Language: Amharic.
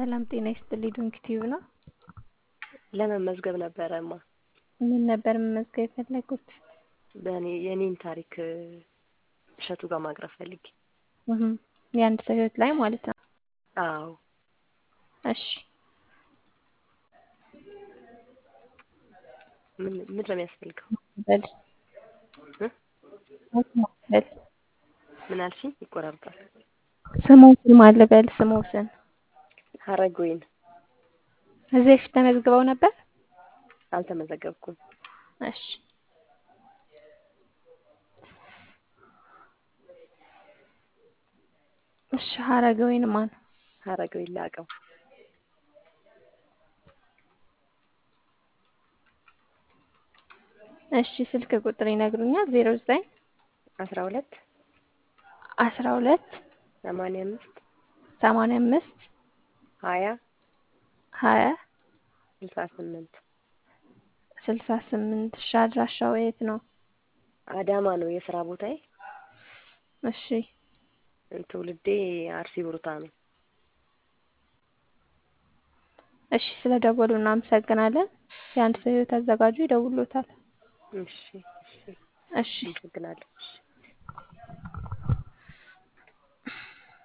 ሰላም ጤና ይስጥልኝ ዶንኪ ቲዩብ ነው። ለመመዝገብ ነበረ እማ ምን ነበር መመዝገብ የፈለጉት? በእኔ የኔን ታሪክ እሸቱ ጋር ማቅረብ ፈልጌ። እህ የአንድ ሰው ህይወት ላይ ማለት ነው። አዎ እሺ ምን ምን ነው የሚያስፈልገው? በል እ? በል ምን አልሽኝ? ይቆራርጣል። ስሞትን ማን ልበል? ስሞትን ሀረጎይን እዚህ በፊት ተመዝግበው ነበር? አልተመዘገብኩም። እሺ እሺ ሀረገወይን ማን? ሀረገወይን ላቀው እሺ ስልክ ቁጥር ይነግሩኛል? ዜሮ ዘጠኝ አስራ ሁለት አስራ ሁለት ሰማንያ አምስት ሰማንያ አምስት ሀያ ሀያ ስልሳ ስምንት ስልሳ ስምንት እሺ አድራሻው የት ነው? አዳማ ነው የስራ ቦታዬ። እሺ ትውልዴ አርሲ ብሩታ ነው። እሺ ስለ ደወሉ እናመሰግናለን። የአንድ ሰው ህይወት አዘጋጁ ይደውሎታል። እሺ እሺ እሺ አመሰግናለሁ። እሺ